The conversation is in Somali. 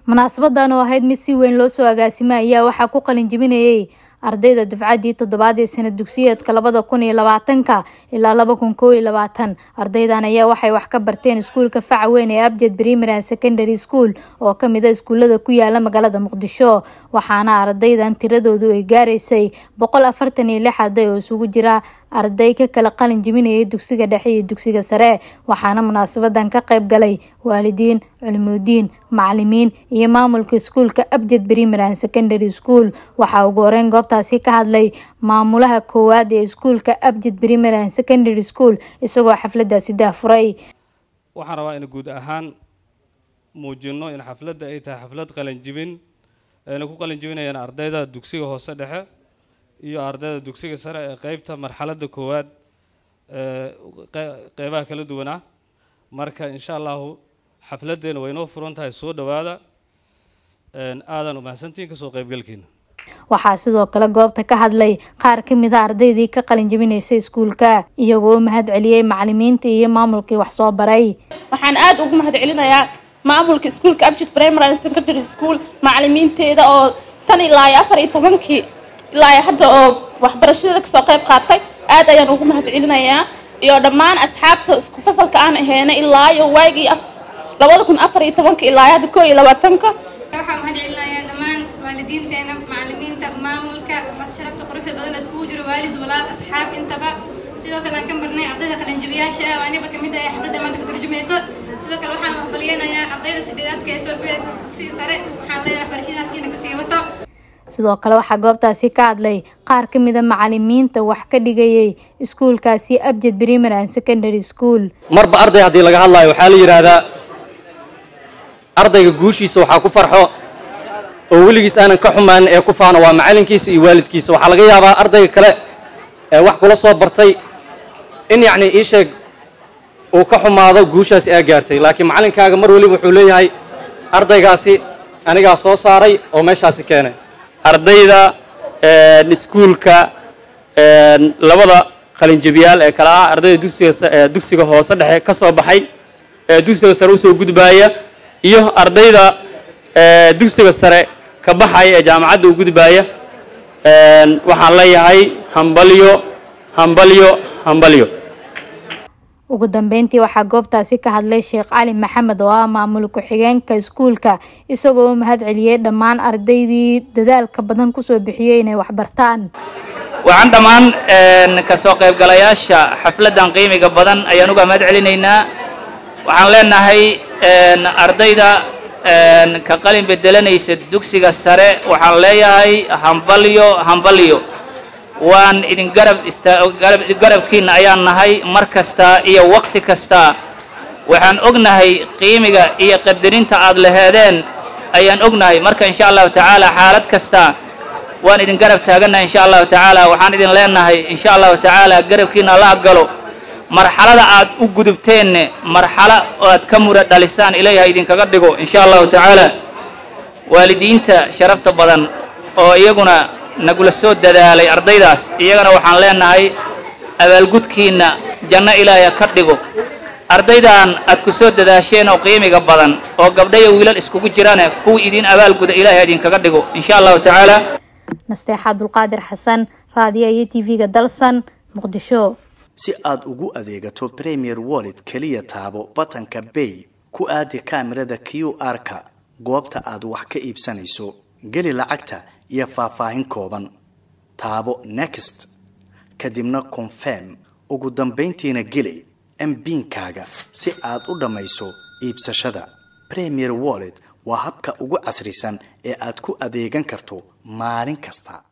munaasabadan oo ahayd mid si weyn loo soo agaasimay ayaa waxaa ku qalin jebinayay ardayda dufcaddii toddobaad ee sanad dugsiyeedka labada kun iyo labaatanka ilaa laba kun koo iyo labaatan ardaydan ayaa waxay wax ka barteen iskuulka faca weyn ee abjad primary and secondary school oo kamid a iskuulada ku yaala magaalada muqdisho waxaana ardaydan tiradoodu ay gaaraysay boqol afartan iyo lix arday oo isugu jira arday ka kala qalin jebinayay dugsiga dhexe iyo dugsiga sare waxaana munaasabadan ka qayb galay waalidiin culimudiin macalimiin iyo maamulka iskuulka abjad primary and secondary school waxaa ugu horeyn goobtaasi ka hadlay maamulaha koowaad ee iskuulka abjad primary and secondary school isagoo xafladaasi daafuray waxaan rabaa in guud ahaan muujino in xafladda ay tahay xaflad qalinjibin ayna ku qalinjibinayaan ardayda dugsiga hoose dhexe iyo ardayda dugsiga sare ee qeybta marxaladda koowaad ee qeybaha kala duwan ah marka insha allahu xafladdeena way inoo furan tahay soo dhowaada aadan umahadsantihiin kasoo qeybgalkiina waxaa sidoo kale goobta ka hadlay qaar ka mid a ardaydii ka qalin jebinaysay iskuulka iyagoo u mahad celiyey macalimiinta iyo maamulkii wax soo baray waxaan aada ugu mahad celinayaa maamulka iskuulka abjid primary and secondary school macalimiinteeda oo tan ilaa iyo afar iyo tobankii ilaa iyo hadda oo waxbarashada kasoo qayb qaatay aad ayaan ugu mahad celinayaa iyo dhammaan asxaabta isku fasalka aan aheena ilaa iyo waagii labada kun afar iyo tobanka ilaa iyo hadda koo iyo labaatanka waxaan mahad celinayaa dhammaan waalidiinteena macalimiinta maamulka sharafta quruxda badan iskugu jiro waalid walaal asxaab intaba sidoo kale aan ka marnay ardayda qalinjabiyaasha ah aniba kamid ah xafladda maanta ka turjumaysa sidoo kale waxaan waxbaliyeynayaa ardayda sideedaadka ee soo gudaysa dugsiga sare waxaan leeyahay barashada halkiina kasii wato sidoo kale waxaa goobtaasi ka hadlay qaar ka mid a macalimiinta wax ka dhigayay iskuulkaasi abjad primary and secondary school marba arday haddii laga hadlaayo waxaa la yidhaahdaa ardayga guushiisa waxaa ku farxo oo weligiis aanan ka xumaanin ee ku faano waa macalinkiisa iyo waalidkiisa waxaa laga yaabaa ardayga kale ee wax kula soo bartay in yacni ii sheeg uu ka xumaado guushaasi aa gaartay laakiin macalinkaaga mar weliba wuxuu leeyahay ardaygaasi anigaa soo saaray oo meeshaasi keenay ardayda iskuulka labada qalinjabiyaal ee kale ah ardayda dugsiga dugsiga hoose dhexe ka soo baxay ee dugsiga sare usoo gudbaaya iyo ardayda dugsiga sare ka baxaya ee jaamacadda u gudbaaya waxaan leeyahay hambalyo hambalyo hambalyo ugu dambeyntii waxaa goobtaasi ka hadlay sheekh cali maxamed oo ah maamul ku-xigeenka iskuulka isagoo u mahad celiyey dhammaan ardaydii dadaalka badan kusoo bixiyey inay waxbartaan waxaan dhammaan kasoo qaybgalayaasha xafladdan qiimiga badan ayaan uga mahad celinaynaa waxaan leenahay ardayda ka qalin bedelanaysa dugsiga sare waxaan leeyahay hambalyo hambalyo waan idin garab garabkiina ayaan nahay mar kasta iyo waqti kasta waxaan ognahay qiimiga iyo qadarinta aad laheedeen ayaan ognahay marka insha allahu tacaala xaalad kasta waan idin garab taagannahay insha allahu tacaala waxaan idin leenahay insha allahu tacaala garabkiina la galo marxalada aad u gudubteenne marxalo aad ka mura dhalisaan ilaahay idinkaga dhigo insha allahu tacaala waalidiinta sharafta badan oo iyaguna nagula soo dadaalay ardaydaas iyagana waxaan leenahay abaalgudkiinna janno ilaahya ka dhigo ardaydan aad ku soo dadaasheen oo qiimiga badan oo gabdhayo wiilal iskugu jirane kuwa idiin abaalguda ilaahay idinkaga dhigo insha allahu tacaala nasteexa abdulqaadir xasan raadiyo iyo t v-ga dalsan muqdisho si aad ugu adeegato premier wallet keliya taabo batanka bay ku aadi kaamirada q r-ka goobta aad wax ka iibsanayso geli lacagta iyo faahfaahin kooban taabo next kadibna confirm ugu dambayntiina geli mbiinkaaga si aad u dhammayso iibsashada premier wallet waa habka ugu casrisan ee aad ku adeegan karto maalin kasta